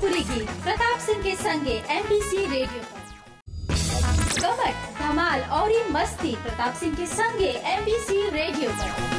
भोजपुरी गीत प्रताप सिंह के संगे एमबीसी रेडियो पर कमट धमाल और ये मस्ती प्रताप सिंह के संगे एमबीसी रेडियो पर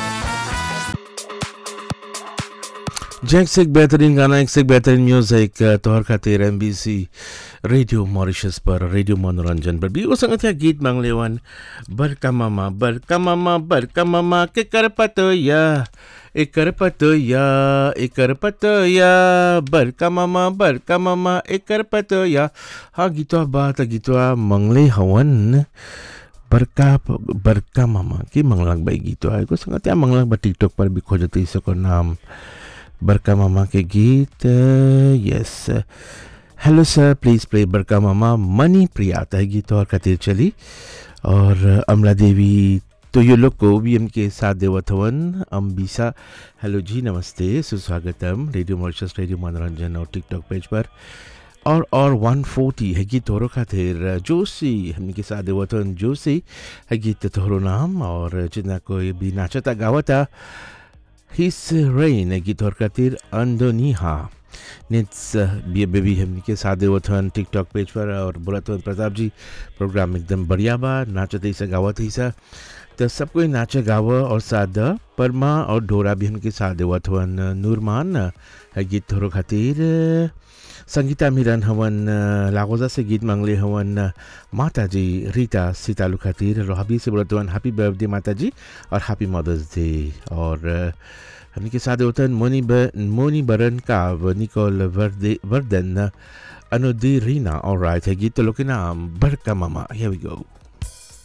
जैक से एक बेहतरीन गाना एक से एक बेहतरीन म्यूजिक तोहर खातिर M B C radio Mauritius पर रेडियो मनोरंजन पर भी वो संगत है गीत मांग लेवन बरका मामा बरका मामा बरका मामा के कर पतोया एकर पतोया एकर पतोया बरका मामा बरका मामा एकर पतोया हाँ गीतवा बात गीतवा मंगले हवन बरका बरका मामा के मंगलक बाई गीतवा एगो संगत है मंगलक बा टिकटॉक पर भी खोजते इसको नाम बरका मामा के गीत yes hello sir please play बरका मामा मनी प्रिया आता है गीत और खातिर चली और अमला देवी तो ये लोग को भी उनके साथ देवत हवन अम्बिसा हेलो जी नमस्ते सुस्वागतम रेडियो मॉरिशस रेडियो मनोरंजन और टिकटॉक पेज पर और और 140 है गीत तोहरो खातिर जोशी हमने के साथ देवत हवन जोशी है गीत तोहरो नाम और जितना कोई भी नाचता गावता हिस रेन गीत और खातिर अंदोनीहा निट्स बी बेबी हमने के साथ देवथन टिकटॉक पेज पर और बोलत हवन प्रताप जी प्रोग्राम एकदम बढ़िया बा नाचत ऐसा गावत ऐसा तो सब कोई नाचे गाव और साथ परमा और डोरा भी हमके साथ देवत हवन नूरमान है गीत थोरो खातिर संगीता मिरन हवन लागोजा से गीत मांगले हवन माता जी रीता सीतालू खातिर रोहाबी से बोलत हवन हैप्पी बर्थडे माता जी और हैप्पी मदर्स डे और हमने के साथ होता मोनी ब, मोनी बरन का निकोल वर्दे वर्दन अनुदी रीना और राइट है गीत लोग के नाम बड़का मामा हियर वी गो